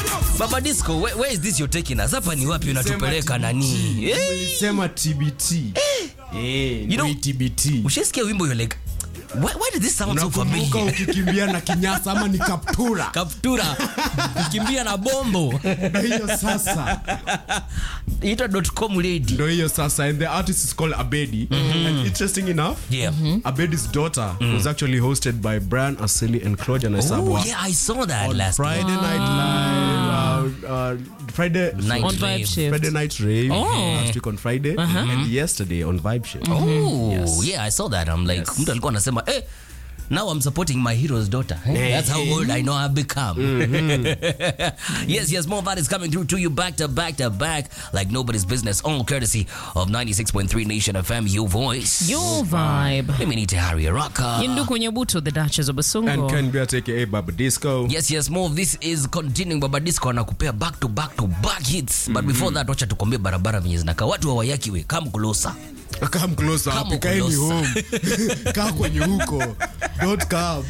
Baba Disco, where, where is this you're taking us? Hapa ni wapi unatupeleka nani? Eh, Nilisema TBT. Eh, You know- ndio TBT. Ushasikia wimbo you're like, why, why did this sound so Unakumbuka familiar? ukikimbia na kinyasa ama ni kaptura? Kaptura, kukimbia na bombo. Ndio hiyo sasa. Ita .com lady. Ndio hiyo sasa and the artist is called Abedi. And interesting enough, Yeah. Abedi's daughter was actually hosted by Brian Asili and Claudia Oh, Naisabwa. yeah, I saw that on last Friday week. Night Live, uh, uh, Friday, Night On Rave. Vibe Shift. Friday Night Rave Oh. last week on Friday and yesterday on Vibe Shift. Oh, yeah, I saw that. I'm like, mtu alikuwa anasema, eh, now I'm supporting my hero's daughter. Eh, That's how old I know I've become. yes, yes, more of that is coming through to you back to back to back like nobody's business, all courtesy of 96.3 Nation FM, your voice. Your vibe. Mimi ni Tahari Araka. Yinduku Nyabuto, the Duchess of And Basungo. Ken Beat aka Baba Disco. Yes, yes, more of this is continuing. Baba Disco anakupea back to back to back hits. But before that, wacha tukwambie barabara venye zinakaa. Watu wa Wayaki we, come closer. Come closer. Come Kaeni closer. home. Kaa kwenye huko. Don't come.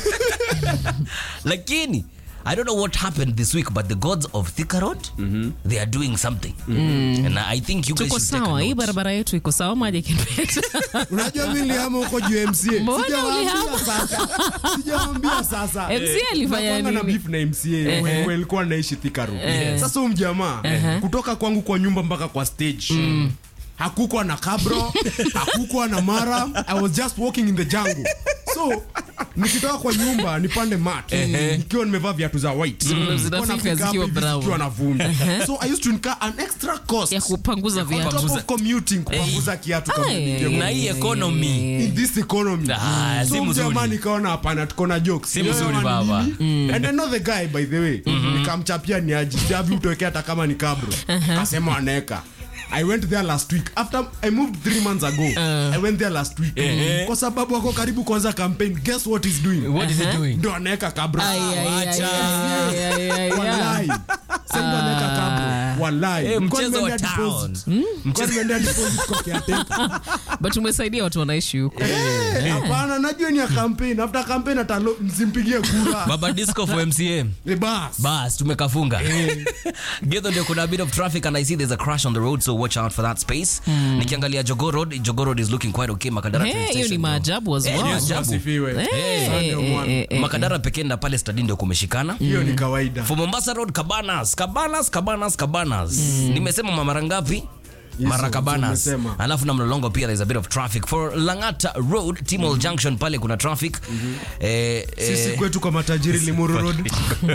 lakini i don't know what happened this week but the gods of Thika Road they are doing something and i think you guys tuko should take a sawa hii note. barabara yetu iko sawa maji kinpeta Unajua mimi nilihama huko juu ya MCA. Mbona Sijawaambia ulihama? sasa. Sijawaambia sasa. MCA alifanya Nakuanga na nini? beef na MCA when alikuwa naishi Thika Road. Sasa huyu mjamaa kutoka kwangu kwa nyumba mpaka kwa stage. Hakukwa na kabro, hakukwa na mara. I was just walking in the jungle. So nikitoka kwa nyumba nipande mat nikiwa nimevaa viatu za white Nilikuwa Zinafika nafika hapo zikiwa hivi brown. zikiwa na vumbi so i used to incur an extra cost ya kupanguza on viatu top of commuting kupanguza kiatu kama Ai. nilivyo na hii economy in this economy Ah, si so mzuri. mjamaa nikaona hapana tuko na jokes Si mzuri, Ni baba. nini? and I know the guy by the way nikamchapia ni aji javi utoweke hata kama ni kabro akasema anaeka I went there last week after I moved three months ago I went there last week kwa sababu ako karibu kuanza campaign guess what he's doing what is he doing ndo anaeka kabro Ai, ai, ai, Wacha. ai, ai, ai, ai. Wallahi. Sasa ndo anaeka kabro wallahi Eh, Nilikuwa mchezo wa nimeendea town. deposit. Nilikuwa nimeendea deposit kwa caretaker. but umesaidia watu wanaishi huko Eh, hapana najua ni ya campaign after campaign atalo msimpigie kura baba disco for mca Eh, bas bas tumekafunga gedho ndio kuna a bit of traffic and i see there's a crash on the road so watch out for that space nikiangalia jogo road jogo road is looking quite okay makadara Hey, train hiyo ni station, maajabu as Eh, well. ni Yesu maajabu. asifiwe. Eh, Sunday eh, one. eh, eh. makadara pekee na pale stadi ndio kumeshikana hiyo ni kawaida for mombasa road cabanas cabanas cabanas cabanas nimesema mara ngapi mara cabanas umesema. alafu na mlolongo pia there's a bit of traffic for langata road timol junction pale kuna traffic eh, sisi eh, kwetu kwa matajiri limuru road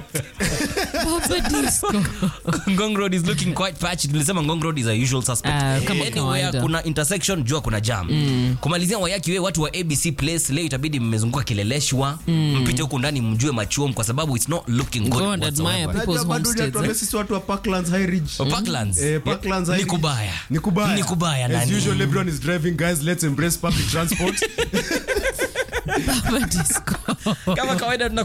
Baba Disco. ngong road is looking quite patchy tulisema ngong road is a usual suspect Ah, kama anywhere kawaida. kuna intersection jua kuna jam kumalizia wayaki we watu wa abc place leo itabidi mmezunguka kileleshwa mpite huku ndani mjue machuom kwa sababu it's not looking good Go and admire whatsoever. people's Unajua bado homesteads, hujatuambia eh? sisi watu wa Parklands High Ridge Oh, Parklands. Eh, Parklands ni High Ridge. kubaya ni kubaya Ni kubaya, as nani? usual everyone is driving guys let's embrace public transport Baba Disco. kama kawaida tuna